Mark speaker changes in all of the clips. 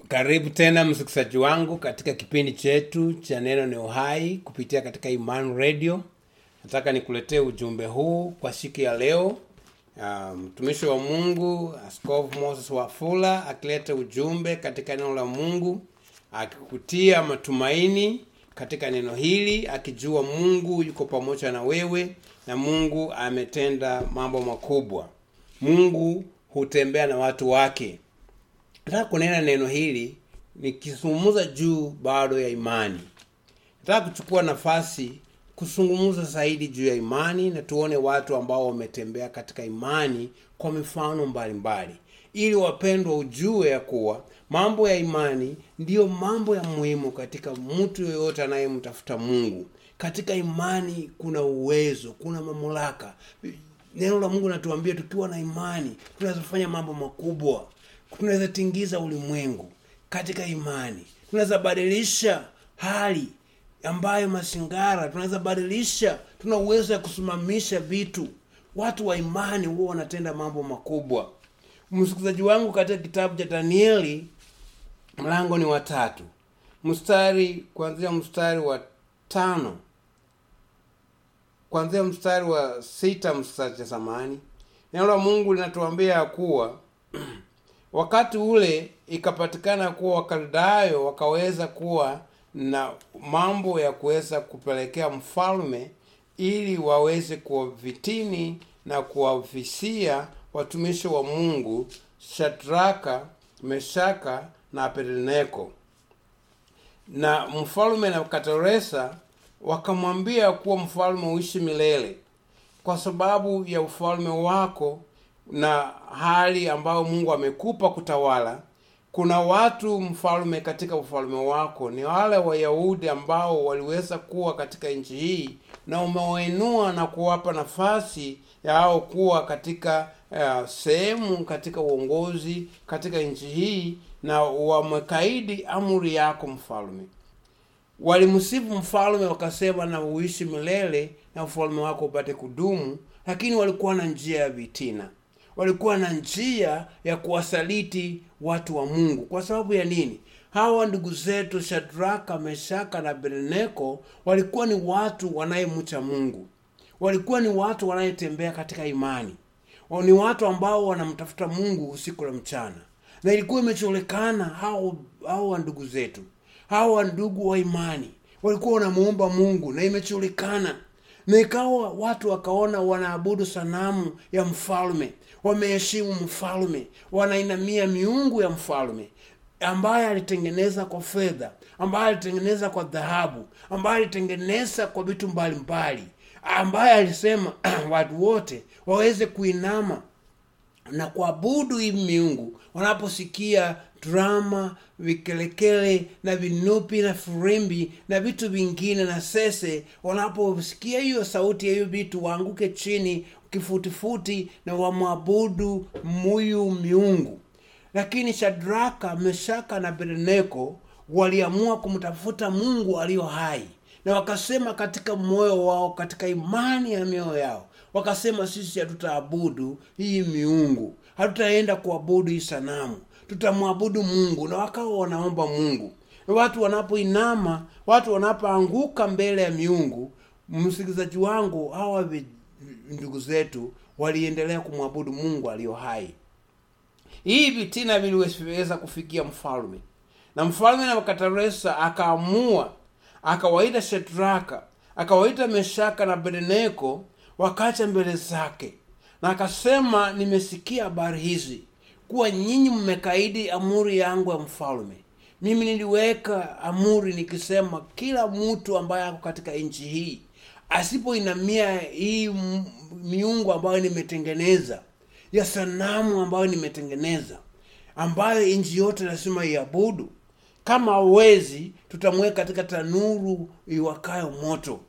Speaker 1: karibu tena msikilizaji wangu katika kipindi chetu cha neno ni uhai kupitia katika iman radio nataka nikuletee ujumbe huu kwa siku ya leo Ah, mtumishi wa mungu askofu moses wafula akileta ujumbe katika neno la mungu akikutia matumaini katika neno hili akijua mungu yuko pamoja na wewe na mungu ametenda mambo makubwa mungu hutembea na watu wake nataka kunena neno hili nikizungumza juu bado ya imani nataka kuchukua nafasi kuzungumza zaidi juu ya imani na tuone watu ambao wametembea katika imani kwa mifano mbalimbali ili wapendwa ujue ya kuwa mambo ya imani ndiyo mambo ya muhimu katika mtu yoyote anayemtafuta mungu katika imani kuna uwezo kuna mamlaka neno la mungu natuambia tukiwa na imani tunaweza kufanya mambo makubwa tunaweza tingiza ulimwengu katika imani tunaweza badilisha hali ambayo masingara tunaweza badilisha tuna uwezo ya kusimamisha vitu watu wa imani huwa wanatenda mambo makubwa msikilizaji wangu katika kitabu cha danieli mlango ni watatu mstari kuanzia mstari wa tano kuanzia mstari wa sita mstari cha samani neno la mungu linatuambia ya kuwa wakati ule ikapatikana kuwa wakaldayo wakaweza kuwa na mambo ya kuweza kupelekea mfalme ili waweze kuwavitini na kuwavisia watumishi wa mungu shadraka meshaka na abednego na mfalme na katoresa wakamwambia kuwa mfalme uishi milele kwa sababu ya ufalme wako na hali ambayo mungu amekupa kutawala kuna watu mfalme katika ufalme wako ni wale wayahudi ambao waliweza kuwa katika nchi hii na umewainua na kuwapa nafasi yao kuwa katika uh, sehemu katika uongozi katika nchi hii na wamekaidi amri yako mfalme walimsifu mfalme wakasema na uishi milele na ufalme wako upate kudumu lakini walikuwa na njia ya vitina walikuwa na njia ya kuwasaliti watu wa mungu kwa sababu ya nini hawa ndugu zetu shadraka meshaka na abednego walikuwa ni watu wanayemcha mungu walikuwa ni watu wanayetembea katika imani ni watu ambao wanamtafuta mungu usiku na mchana na ilikuwa imecholekana hao hao ndugu zetu hawa ndugu wa imani walikuwa wanamuomba mungu na imechulikana na ikawa watu wakaona wanaabudu sanamu ya mfalme wameheshimu mfalme wanainamia miungu ya mfalme ambaye alitengeneza kwa fedha ambaye alitengeneza kwa dhahabu ambaye alitengeneza kwa vitu mbalimbali ambaye alisema watu wote waweze kuinama na kuabudu hii miungu wanaposikia drama vikelekele na vinupi na firimbi na vitu vingine na sese wanaposikia hiyo sauti ya hiyo vitu waanguke chini kifutifuti na wamwabudu muyu miungu lakini shadraka meshaka na abednego waliamua kumtafuta mungu aliyo hai na wakasema katika moyo wao katika imani ya mioyo yao wakasema sisi hatutaabudu hii miungu hatutaenda kuabudu hii sanamu tutamwabudu mungu na wakawa wanaomba mungu watu wanapoinama watu wanapoanguka mbele ya miungu msikilizaji wangu hawa vi- ndugu zetu waliendelea kumwabudu mungu aliyo hai hii vitina viliweza kufikia mfalme na mfalme na kataresa akaamua akawaita shedraka akawaita meshaka na bedeneko wakacha mbele zake na akasema nimesikia habari hizi kuwa nyinyi mmekaidi amuri yangu ya mfalme mimi niliweka amuri nikisema kila mtu ambaye ako katika nchi hii asipoinamia hii m- miungu ambayo nimetengeneza ya sanamu ambayo nimetengeneza ambayo nchi yote lazima iabudu kama hawezi tutamweka katika tanuru iwakayo moto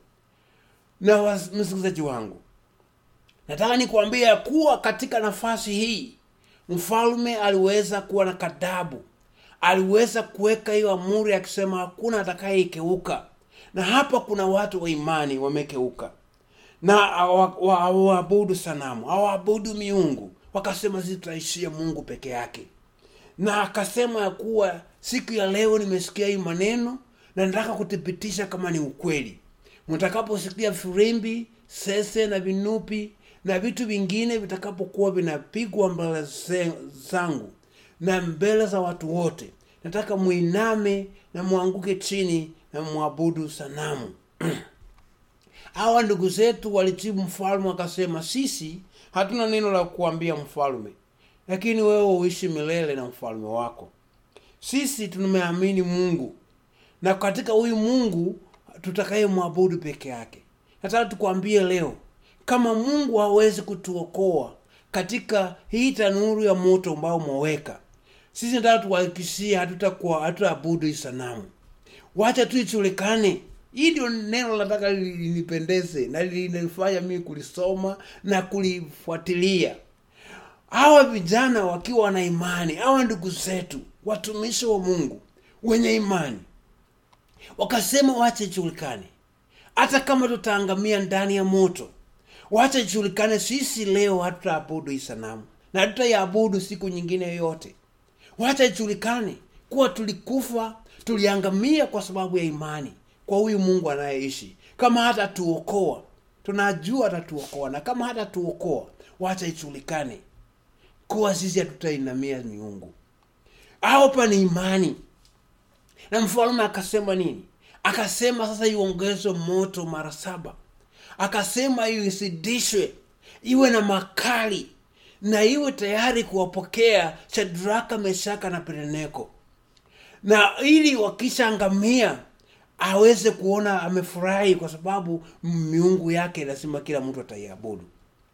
Speaker 1: na was- msikilizaji wangu nataka nikuambia ya kuwa katika nafasi hii mfalme aliweza kuwa na kadabu aliweza kuweka hiyo amuri akisema hakuna atakayeikeuka na hapa kuna watu wa imani wamekeuka na hawa- wa- hawaabudu sanamu hawaabudu miungu wakasema sisi tutaishia mungu peke yake na akasema ya kuwa siku ya leo nimesikia hii maneno na nataka kuthibitisha kama ni ukweli mtakaposikia firimbi sese na vinupi na vitu vingine vitakapokuwa vinapigwa mbele ze- zangu na mbele za watu wote nataka muiname na mwanguke chini na mwabudu sanamu hawa ndugu zetu walijibu mfalme wakasema sisi hatuna neno la kuambia mfalme lakini wewe uishi milele na mfalme wako sisi tumeamini mungu na katika huyu mungu tutakaye mwabudu peke yake nataka tukwambie leo kama mungu hawezi kutuokoa katika hii tanuru ya moto ambao umeweka sisi nataka tuwahakikishie hatutakuwa hatutaabudu hii sanamu wacha tu ijulikane hii ndio neno nataka linipendeze na linifanya mimi kulisoma na kulifuatilia hawa vijana wakiwa na imani hawa ndugu zetu watumishi wa mungu wenye imani wakasema wache ijulikane hata kama tutaangamia ndani ya moto wacha ijulikane sisi leo hatutaabudu hii sanamu na hatutaiabudu siku nyingine yoyote wacha ijulikane kuwa tulikufa tuliangamia kwa sababu ya imani kwa huyu mungu anayeishi kama hata tuokoa tunajua atatuokoa na kama hata tuokoa wacha ijulikane kuwa sisi hatutainamia miungu hapa ni imani na mfalme akasema nini akasema sasa iongezwe moto mara saba akasema isidishwe iwe na makali na iwe tayari kuwapokea shadraka meshaka na pereneko na ili wakishaangamia aweze kuona amefurahi kwa sababu miungu yake lazima kila mtu ataiabudu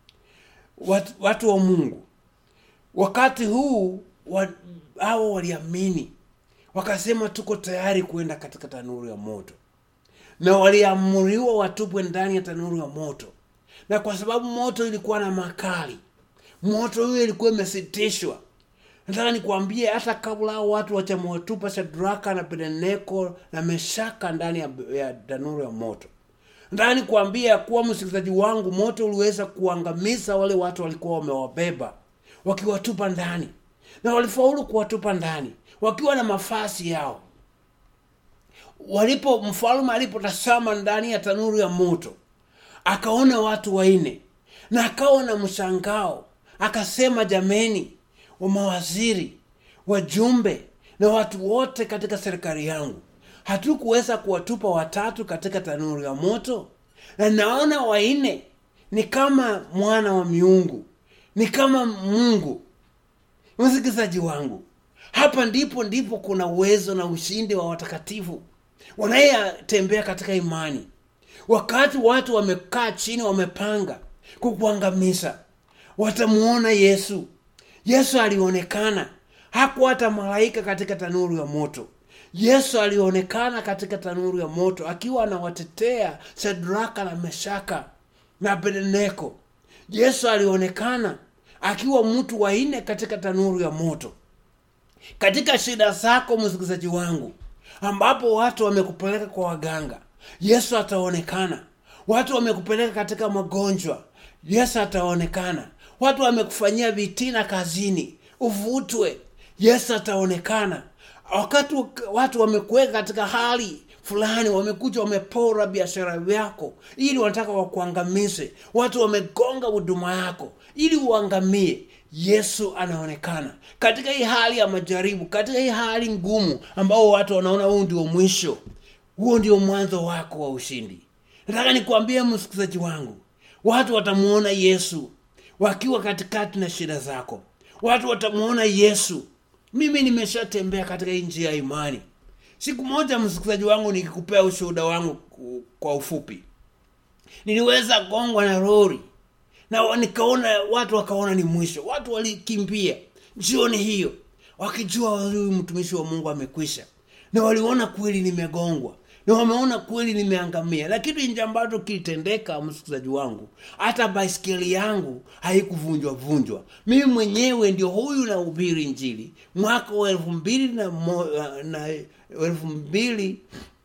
Speaker 1: watu, watu wa mungu wakati huu wa, hao waliamini wakasema tuko tayari kuenda katika tanuru ya moto na waliamuriwa watupwe ndani ya tanuru ya moto na kwa sababu moto ilikuwa na makali moto hiyo ilikuwa imesitishwa nataka nikuambie hata kabla hao watu wachamwatupa shadraka na pedeneko na meshaka ndani ya, ya tanuru ya moto nataka nikuambie ya kuwa msikilizaji wangu moto uliweza kuangamiza wale watu walikuwa wamewabeba wakiwatupa ndani na walifaulu kuwatupa ndani wakiwa na mafasi yao walipo mfalme alipotazama ndani ya tanuru ya moto akaona watu waine na akawa na mshangao akasema jameni wa mawaziri wajumbe na watu wote katika serikali yangu hatukuweza kuwatupa watatu katika tanuru ya moto na naona waine ni kama mwana wa miungu ni kama mungu msikilizaji wangu hapa ndipo ndipo kuna uwezo na ushindi wa watakatifu wanayetembea katika imani wakati watu wamekaa chini wamepanga kukuangamiza watamuona yesu yesu alionekana hakuwa hata malaika katika tanuru ya moto yesu alionekana katika tanuru ya moto akiwa anawatetea shadraka na meshaka na abednego yesu alionekana akiwa mtu waine katika tanuru ya moto katika shida zako msikilizaji wangu ambapo watu wamekupeleka kwa waganga yesu ataonekana watu wamekupeleka katika magonjwa yesu ataonekana watu wamekufanyia vitina kazini uvutwe yesu ataonekana wakati watu wamekuweka katika hali fulani wamekuja wamepora biashara yako ili wanataka wakuangamize watu wamegonga huduma yako ili uangamie yesu anaonekana katika hii hali ya majaribu katika hii hali ngumu ambao watu wanaona huu ndio mwisho huo ndio mwanzo wako wa ushindi nataka nikuambie msikilizaji wangu watu watamuona yesu wakiwa katikati na shida zako watu watamuona yesu mimi nimeshatembea katika hii njia ya imani siku moja msikilizaji wangu nikikupea ushuhuda wangu kwa ufupi niliweza gongwa na lori na nikaona watu wakaona ni mwisho watu walikimbia jioni hiyo wakijua huyu mtumishi wa mungu amekwisha na waliona kweli nimegongwa na wameona kweli nimeangamia na kitu nje ambacho kilitendeka msikilizaji wangu hata baiskeli yangu haikuvunjwa vunjwa mimi mwenyewe ndio huyu na ubiri njili mwaka wa elfu mbili na, mo, na elfu mbili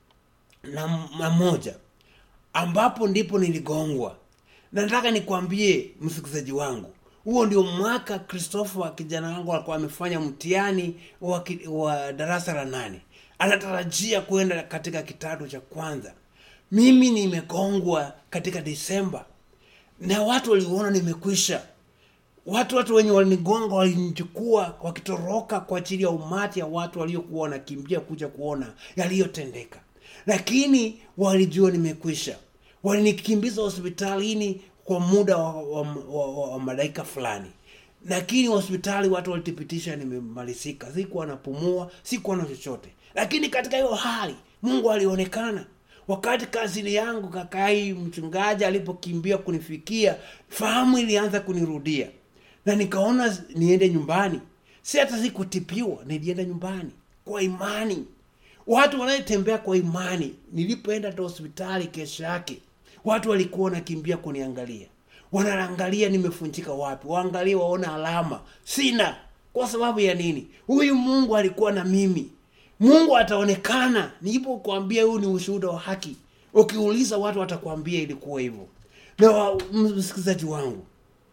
Speaker 1: na, na moja ambapo ndipo niligongwa na nataka nikwambie msikilizaji wangu huo ndio mwaka christopher kijana wangu alikuwa amefanya mtihani wa, ki- wa darasa la nane anatarajia kwenda katika kitado cha kwanza mimi nimegongwa katika disemba na watu waliona nimekwisha watu watu wenye walinigonga walinichukua wakitoroka kwa ajili ya umati ya watu waliokuwa wanakimbia kuja kuona yaliyotendeka lakini walijua nimekwisha walinikimbiza hospitalini kwa muda wa, wa, wa, wa, wa madakika fulani lakini hospitali watu walithibitisha nimemalizika sikuwa napumua sikuwa na chochote lakini katika hiyo hali mungu alionekana wakati kazini yangu kakai mchungaji alipokimbia kunifikia fahamu ilianza kunirudia na nikaona niende nyumbani si hata sikutipiwa nilienda nyumbani kwa imani watu wanayetembea kwa imani nilipoenda hata hospitali kesho yake watu walikuwa wanakimbia kuniangalia wanaangalia nimefunjika wapi waangalie waona alama sina kwa sababu ya nini huyu mungu alikuwa na mimi mungu ataonekana nilipokuambia huu ni ushuhuda wa haki ukiuliza watu watakwambia ilikuwa hivyo na wa- msikilizaji wangu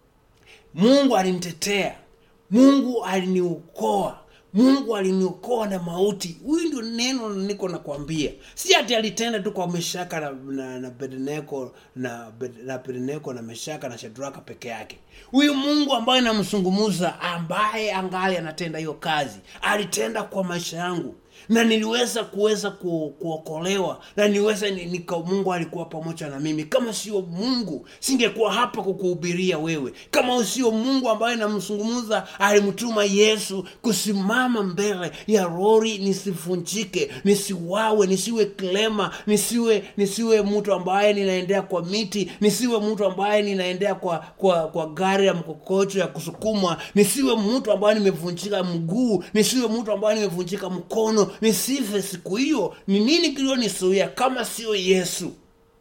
Speaker 1: mungu alinitetea mungu aliniokoa mungu aliniokoa na mauti huyu ndio neno niko nakwambia si ati alitenda tu kwa meshaka na, na, na bedneko na, Bed- na bedneko na meshaka na shadraka peke yake huyu mungu ambaye namsungumuza ambaye angali anatenda hiyo kazi alitenda kwa maisha yangu na niliweza kuweza ku, kuokolewa na niweza ni- nika mungu alikuwa pamoja na mimi kama sio mungu singekuwa hapa kukuhubiria wewe kama sio mungu ambaye namzungumza alimtuma yesu kusimama mbele ya rori nisivunjike nisiwawe nisiwe klema nisiwe nisiwe mtu ambaye ninaendea kwa miti nisiwe mtu ambaye ninaendea kwa kwa kwa gari ya mkokocho ya kusukumwa nisiwe mtu ambaye nimevunjika mguu nisiwe mtu ambaye nimevunjika mkono nisife siku hiyo ni nini kilionisuia kama sio yesu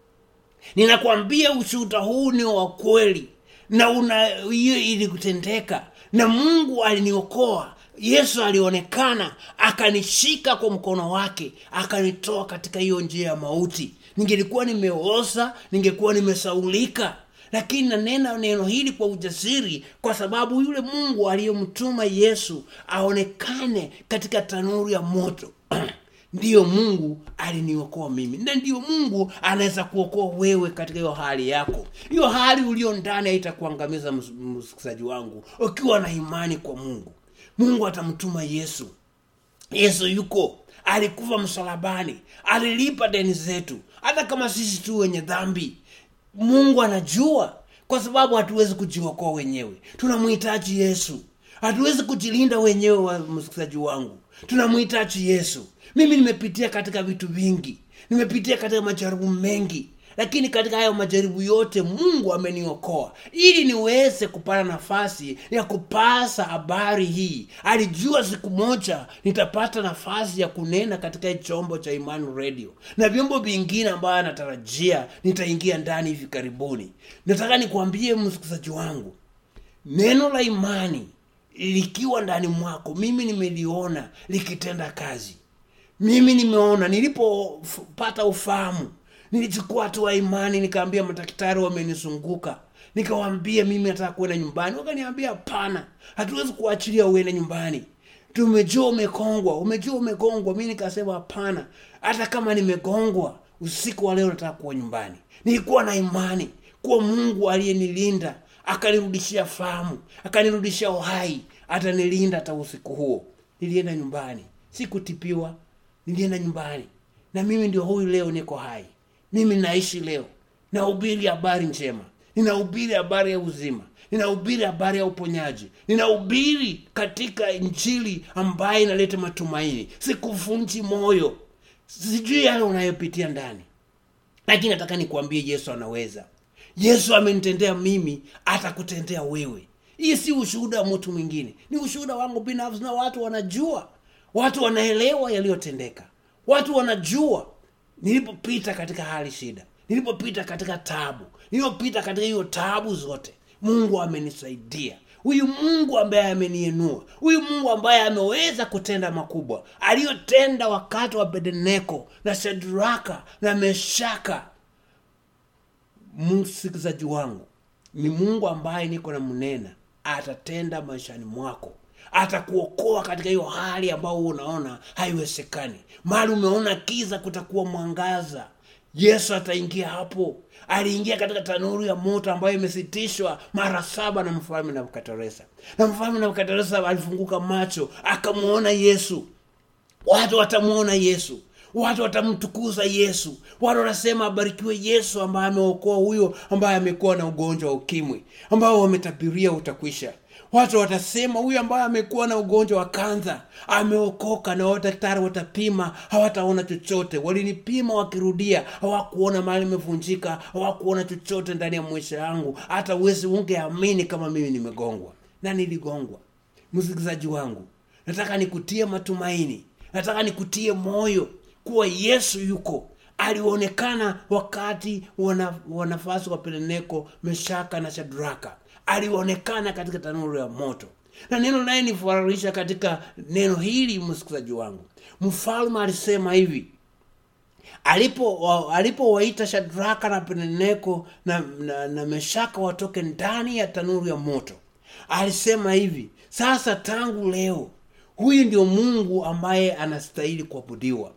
Speaker 1: ninakwambia ushuhuda huu ni wa kweli na una hiyo ilikutendeka na mungu aliniokoa yesu alionekana akanishika kwa mkono wake akanitoa katika hiyo njia ya mauti ningelikuwa nimeoza ningekuwa nimesaulika lakini nanena neno hili kwa ujasiri kwa sababu yule mungu aliyemtuma yesu aonekane katika tanuru ya moto ndiyo mungu aliniokoa mimi na ndiyo mungu anaweza kuokoa wewe katika hiyo hali yako hiyo hali ulio ndani haitakuangamiza ms- msikilizaji wangu ukiwa na imani kwa mungu mungu atamtuma yesu yesu yuko alikufa msalabani alilipa deni zetu hata kama sisi tu wenye dhambi mungu anajua kwa sababu hatuwezi kujiokoa wenyewe tunamhitaji yesu hatuwezi kujilinda wenyewe wa msikilizaji wangu tunamhitaji yesu mimi nimepitia katika vitu vingi nimepitia katika majaribu mengi lakini katika hayo majaribu yote mungu ameniokoa ili niweze kupata nafasi ya kupasa habari hii alijua siku moja nitapata nafasi ya kunena katika hii chombo cha imani radio na vyombo vingine ambayo anatarajia nitaingia ndani hivi karibuni nataka nikuambie msikilizaji wangu neno la imani likiwa ndani mwako mimi nimeliona likitenda kazi mimi nimeona nilipopata ufahamu nilichukua hatua ya imani nikaambia madaktari wamenizunguka nikawambia mimi nataka kuenda nyumbani wakaniambia hapana hatuwezi kuachilia uende nyumbani tumejua umekongwa umejua umegongwa mi nikasema hapana hata kama nimegongwa usiku wa leo nataka kuwa nyumbani nilikuwa na imani kuwa mungu aliyenilinda akanirudishia fahamu akanirudishia uhai atanilinda hata usiku huo nilienda nyumbani sikutipiwa nilienda nyumbani na mimi ndio huyu leo niko hai mimi naishi leo nahubiri habari njema ninahubiri habari ya uzima ninahubiri habari ya uponyaji ninahubiri katika injili ambayo inaleta matumaini sikuvunji moyo sijui yale unayopitia ndani lakini nataka nikuambie yesu anaweza yesu amenitendea mimi atakutendea wewe hii si ushuhuda wa mtu mwingine ni ushuhuda wangu binafsi na watu wanajua watu wanaelewa yaliyotendeka watu wanajua nilipopita katika hali shida nilipopita katika tabu nilipopita katika hiyo tabu zote mungu amenisaidia huyu mungu ambaye ameniinua huyu mungu ambaye ameweza kutenda makubwa aliyotenda wakati wa bedeneko na shadraka na meshaka msikilizaji wangu ni mungu ambaye niko na mnena atatenda maishani mwako atakuokoa katika hiyo hali ambayo unaona haiwezekani mali umeona kiza kutakuwa mwangaza yesu ataingia hapo aliingia katika tanuru ya moto ambayo imesitishwa mara saba na mfalme nabukadreza na mfalme nabukadreza alifunguka macho akamwona yesu watu watamwona yesu watu watamtukuza yesu watu watasema abarikiwe yesu ambaye ameokoa huyo ambaye amekuwa na ugonjwa wa ukimwi ambao wametabiria utakwisha watu watasema huyu ambaye amekuwa na ugonjwa wa kanza ameokoka na wadaktari watapima hawataona chochote walinipima wakirudia hawakuona mali imevunjika hawakuona chochote ndani ya maisha yangu hata uwezi ungeamini kama mimi nimegongwa na niligongwa msikilizaji wangu nataka nikutie matumaini nataka nikutie moyo kuwa yesu yuko alionekana wakati wana, wanafasi wa peleneko meshaka na shadraka alionekana katika tanuru ya moto na neno naye nifurahisha katika neno hili msikilizaji wangu mfalme alisema hivi alipo alipowaita shadraka na peneneko na, na, na meshaka watoke ndani ya tanuru ya moto alisema hivi sasa tangu leo huyu ndio mungu ambaye anastahili kuabudiwa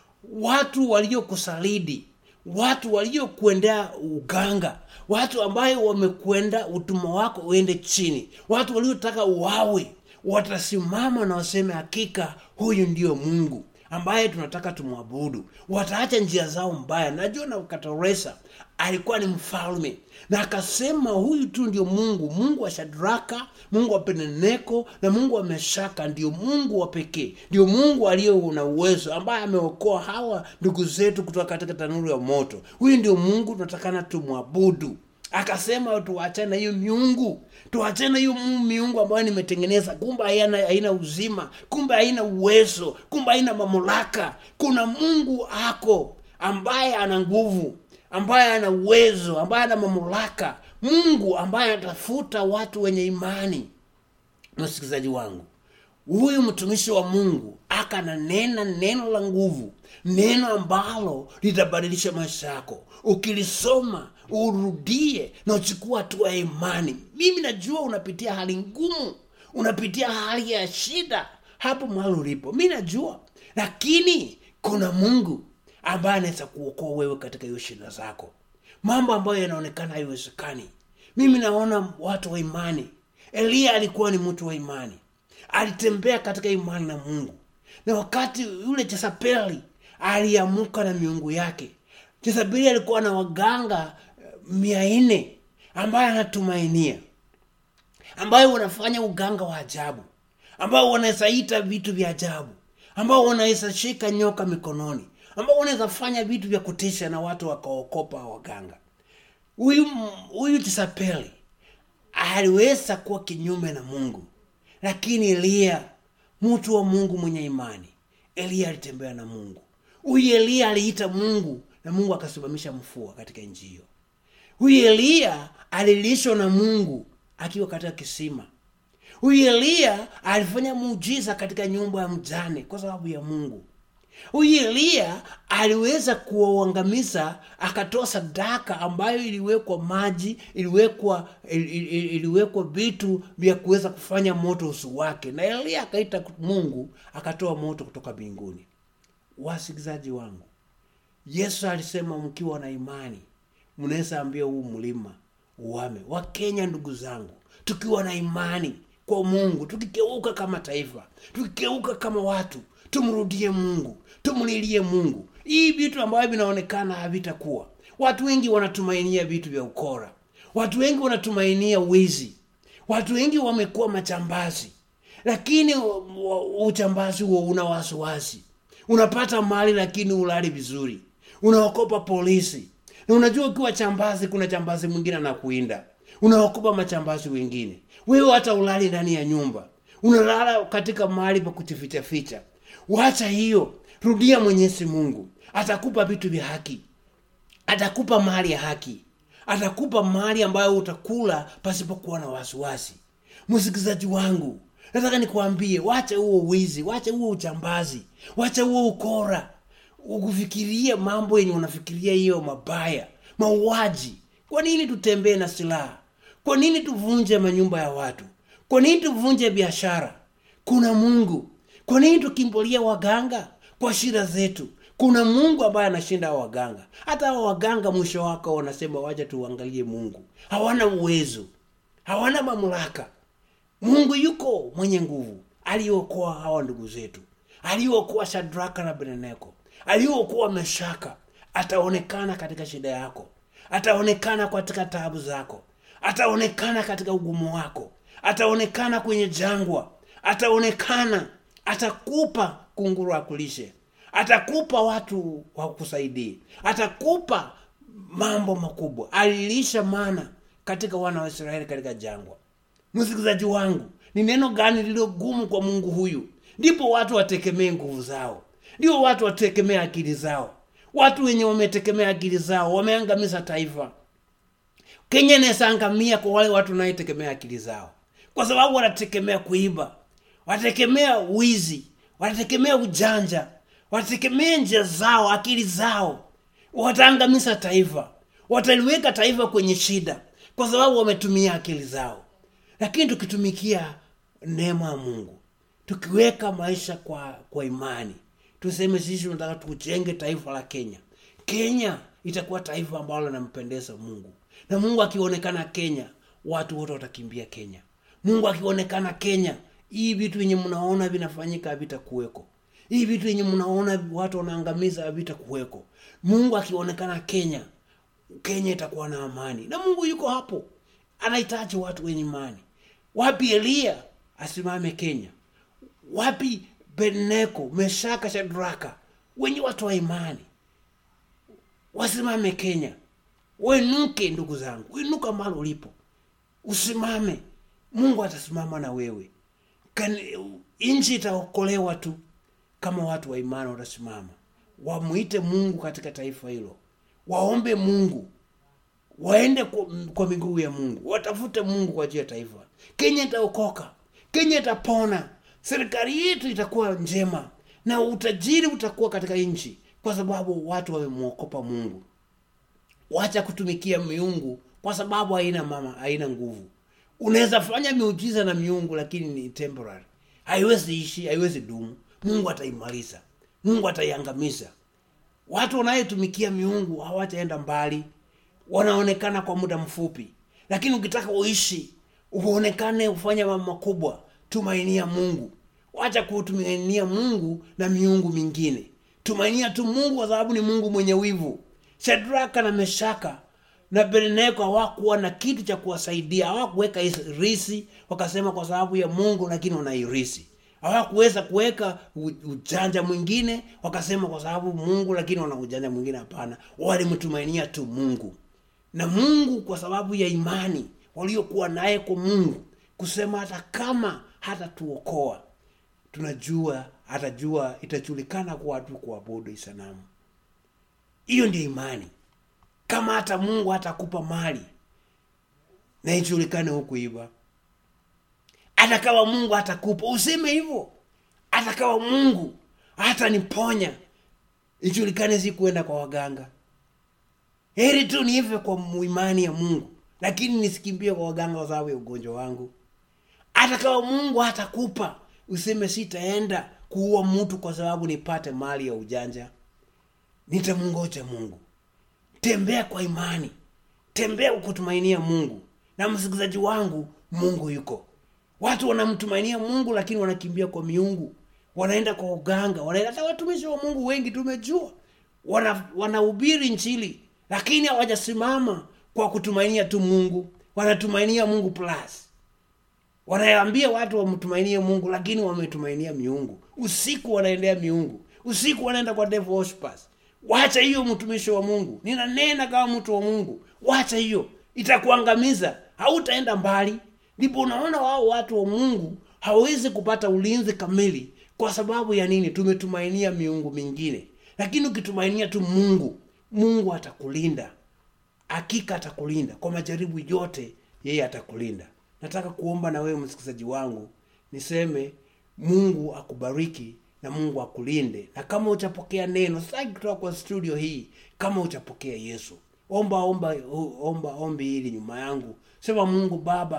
Speaker 1: watu waliokusalidi watu waliokuendea uganga watu ambayo wamekwenda utumwa wako uende chini watu waliotaka uwawe watasimama na waseme hakika huyu ndio mungu ambaye tunataka tumwabudu wataacha njia zao mbaya najua nabukadreza alikuwa ni mfalme na akasema huyu tu ndio mungu mungu wa shadraka mungu wa peneneko na mungu wa meshaka ndio mungu wa pekee ndio mungu aliye na uwezo ambaye ameokoa hawa ndugu zetu kutoka katika tanuru ya moto huyu ndio mungu tunatakana tumwabudu akasema tuachane na hiyo miungu tuachane na hiyo miungu ambayo nimetengeneza kumbe haina, haina uzima kumbe haina uwezo kumbe haina mamlaka kuna mungu ako ambaye ana nguvu ambaye ana uwezo ambaye ana mamlaka mungu ambaye anatafuta watu wenye imani msikilizaji wangu huyu mtumishi wa mungu akananena neno la nguvu neno ambalo litabadilisha maisha yako ukilisoma urudie na uchukua hatua ya imani mimi najua unapitia hali ngumu unapitia hali ya shida hapo mahali ulipo mi najua lakini kuna mungu ambaye anaweza kuokoa wewe katika hiyo shida zako mambo ambayo yanaonekana haiwezekani mimi naona watu wa imani eliya alikuwa ni mtu wa imani alitembea katika imani na mungu na wakati yule chesapeli aliamuka na miungu yake chesapeli alikuwa na waganga mia nne ambaye anatumainia ambayo wanafanya uganga wa ajabu ambao wanaweza ita vitu vya ajabu ambao wanaweza shika nyoka mikononi ambao wanaweza fanya vitu vya kutisha na watu wakaokopa waganga huyu huyu tisapeli aliweza kuwa kinyume na mungu lakini eliya mtu wa mungu mwenye imani eliya alitembea na mungu huyu eliya aliita mungu na mungu akasimamisha mfua katika nchi hiyo huyu eliya alilishwa na mungu akiwa katika kisima huyu eliya alifanya muujiza katika nyumba ya mjane kwa sababu ya mungu huyu eliya aliweza kuwaangamiza akatoa sadaka ambayo iliwekwa maji iliwekwa il, il, iliwekwa vitu vya kuweza kufanya moto usu wake na eliya akaita mungu akatoa moto kutoka mbinguni wasikilizaji wangu yesu alisema mkiwa na imani mnaweza ambia huu mlima uame wakenya ndugu zangu tukiwa na imani kwa mungu tukigeuka kama taifa tukigeuka kama watu tumrudie mungu tumlilie mungu hii vitu ambavyo vinaonekana havitakuwa watu wengi wanatumainia vitu vya ukora watu wengi wanatumainia wizi watu wengi wamekuwa machambazi lakini uchambazi huo una wasiwasi unapata mali lakini ulali vizuri unaokopa polisi na unajua ukiwa chambazi kuna chambazi mwingine anakuinda unaokopa machambazi wengine wewe hata ulali ndani ya nyumba unalala katika mahali pa kujifichaficha wacha hiyo rudia mwenyezi mungu atakupa vitu vya haki atakupa mali ya haki atakupa mali ambayo utakula pasipokuwa na wasiwasi msikilizaji wangu nataka nikuambie wacha huo wizi wacha huo uchambazi wacha huo ukora ukufikiria mambo yenye unafikiria hiyo mabaya mauaji kwa nini tutembee na silaha kwa nini tuvunje manyumba ya watu kwa nini tuvunje biashara kuna mungu kwa nini tukimbilia waganga kwa shida zetu kuna mungu ambaye anashinda hao waganga hata hao waganga mwisho wako wanasema wacha tuangalie mungu hawana uwezo hawana mamlaka mungu yuko mwenye nguvu aliokoa hawa ndugu zetu aliokoa shadraka na beneneko aliokoa meshaka ataonekana katika shida yako ataonekana katika taabu zako ataonekana katika ugumu wako ataonekana kwenye jangwa ataonekana atakupa kunguru akulishe atakupa watu wakusaidie atakupa mambo makubwa alilisha mana katika wana wa israeli katika jangwa msikilizaji wangu ni neno gani lililo gumu kwa mungu huyu ndipo watu wategemee nguvu zao ndio watu wategemee akili zao watu wenye wametegemea akili zao wameangamiza taifa kenya inawezaangamia kwa wale watu wanayetegemea akili zao kwa sababu wanategemea kuiba wanategemea wizi wanategemea ujanja wanategemea njia zao akili zao wataangamiza taifa wataliweka taifa kwenye shida kwa sababu wametumia akili zao lakini tukitumikia neema ya mungu tukiweka maisha kwa kwa imani tuseme sisi tunataka tujenge taifa la kenya kenya itakuwa taifa ambalo linampendeza mungu na mungu akionekana kenya watu wote watakimbia kenya mungu akionekana kenya hii vitu yenye mnaona vinafanyika havitakuweko hii vitu yenye mnaona watu wanaangamiza havitakuweko mungu akionekana kenya kenya itakuwa na amani na mungu yuko hapo anahitaji watu wenye imani wapi eliya asimame kenya wapi beneko meshaka shadraka wenye watu wa imani wasimame kenya wenuke ndugu zangu wenuka mali ulipo usimame mungu atasimama na wewe Kan- nchi itaokolewa tu kama watu wa imani watasimama wamwite mungu katika taifa hilo waombe mungu waende kwa, kwa miguu ya mungu watafute mungu kwa ajili ya taifa kenya itaokoka kenya itapona serikali yetu itakuwa njema na utajiri utakuwa katika nchi kwa sababu watu wamemwokopa mungu wacha kutumikia miungu kwa sababu haina mama haina nguvu unaweza fanya miujiza na miungu lakini ni temporary haiwezi ishi haiwezi dumu mungu ataimaliza mungu ataiangamiza watu wanayetumikia miungu hawataenda mbali wanaonekana kwa muda mfupi lakini ukitaka uishi uonekane ufanye mambo makubwa tumainia mungu wacha kutumainia mungu na miungu mingine tumainia tu mungu kwa sababu ni mungu mwenye wivu shadraka na meshaka na beneko hawakuwa na kitu cha kuwasaidia hawakuweka risi wakasema kwa sababu ya mungu lakini wanairisi hawakuweza kuweka u- ujanja mwingine wakasema kwa sababu mungu lakini wana ujanja mwingine hapana walimtumainia tu mungu na mungu kwa sababu ya imani waliokuwa naye kwa mungu kusema hata kama hata tuokoa tunajua atajua itajulikana kwa watu kuabudu isanamu hiyo ndio imani kama hata mungu hatakupa mali na ijulikane hukuiba hata kama mungu hatakupa useme hivyo hata kama mungu hataniponya ijulikane si kuenda kwa waganga heri tu niive kwa mu- imani ya mungu lakini nisikimbie kwa waganga kwa sababu ya ugonjwa wangu hata kama mungu hatakupa useme sitaenda kuua mtu kwa sababu nipate mali ya ujanja nitamngoja mungu tembea kwa imani tembea kwa kutumainia mungu na msikilizaji wangu mungu yuko watu wanamtumainia mungu lakini wanakimbia kwa miungu wanaenda kwa uganga wanaenda hata watumishi wa mungu wengi tumejua wana- wanahubiri nchili lakini hawajasimama kwa kutumainia tu mungu wanatumainia mungu plus wanaambia watu wamtumainie mungu lakini wametumainia miungu usiku wanaendea miungu usiku wanaenda kwa devil worshippers wacha hiyo mtumishi wa mungu ninanena kama mtu wa mungu wacha hiyo itakuangamiza hautaenda mbali ndipo unaona wao watu wa mungu hawawezi kupata ulinzi kamili kwa sababu ya nini tumetumainia miungu mingine lakini ukitumainia tu mungu mungu atakulinda hakika atakulinda kwa majaribu yote yeye atakulinda nataka kuomba na wewe msikilizaji wangu niseme mungu akubariki na mungu akulinde na kama uchapokea neno sitaki kutoka kwa studio hii kama uchapokea yesu omba omba omba ombi hili nyuma yangu sema mungu baba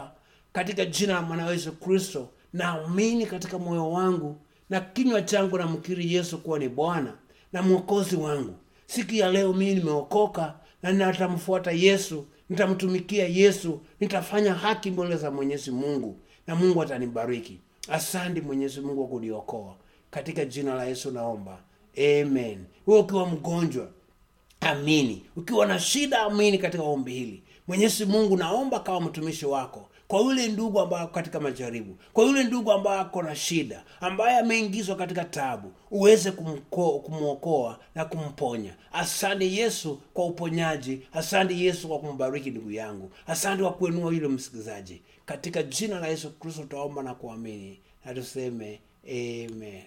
Speaker 1: katika jina la mwana yesu kristo naamini katika moyo wangu na kinywa changu namkiri yesu kuwa ni bwana na mwokozi wangu siku ya leo mimi nimeokoka na natamfuata yesu nitamtumikia yesu nitafanya haki mbele za mwenyezi mungu na mungu atanibariki asandi mwenyezi mungu wa kuniokoa katika jina la yesu naomba amen huwe ukiwa mgonjwa amini ukiwa na shida amini katika ombi hili mwenyezi mungu naomba kawa mtumishi wako kwa yule ndugu ambaye ako katika majaribu kwa yule ndugu ambaye ako na shida ambaye ameingizwa katika tabu uweze kumko- kumwokoa na kumponya asante yesu kwa uponyaji asante yesu kwa kumbariki ndugu yangu asante kwa kuinua yule msikilizaji katika jina la yesu kristo tutaomba na kuamini na tuseme amen